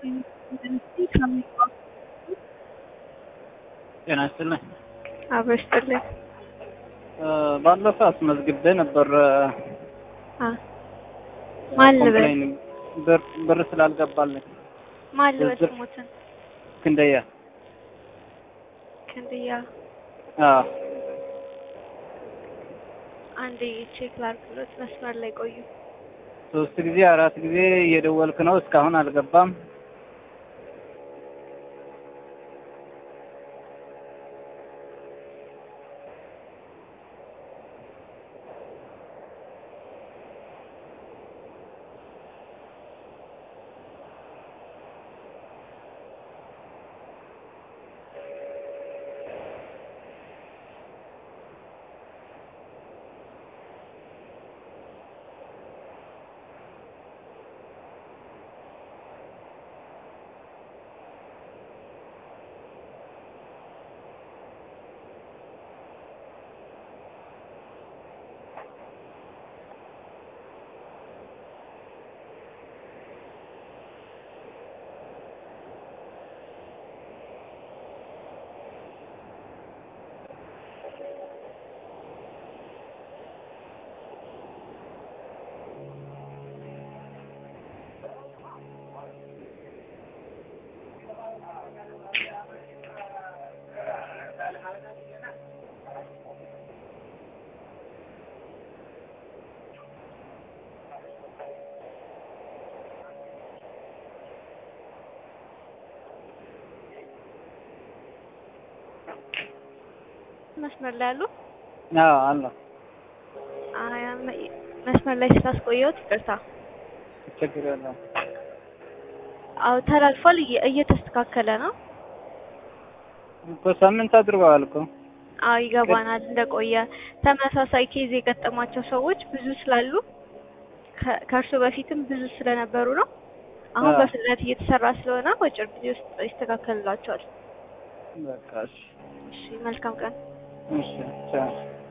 ጤና ይስጥልኝ። አብሮ ይስጥልኝ። ባለፈው አስመዝግቤ ነበር አ ማን ልበል ኮምፕሌን ብር ብር ስላልገባልኝ ማን ልበል ዝርዝር- ስሙትን ክንደያ ክንድያ አዎ አንዴ ቼክ ላድርግሎት መስመር ላይ ቆዩ። ሶስት ጊዜ አራት ጊዜ እየደወልክ ነው እስካሁን አልገባም መስመር ላይ አሉ? አዎ አለ አይ መ- መስመር ላይ ስላስቆየሁት ይቅርታ። ችግር የለውም አዎ ተላልፏል፣ እየ- እየተስተካከለ ነው። እኮ ሳምንት አድርገዋል እኮ አዎ ይገባናል እንደቆየ። ተመሳሳይ ኬዝ የገጠማቸው ሰዎች ብዙ ስላሉ ከ- ከእርሱ በፊትም ብዙ ስለነበሩ ነው። አሁን አዎ። በፍጥነት እየተሰራ ስለሆነ በአጭር ጊዜ ውስጥ ይስተካከልላቸዋል። በቃ እሺ እሺ መልካም ቀን። እሺ ቻው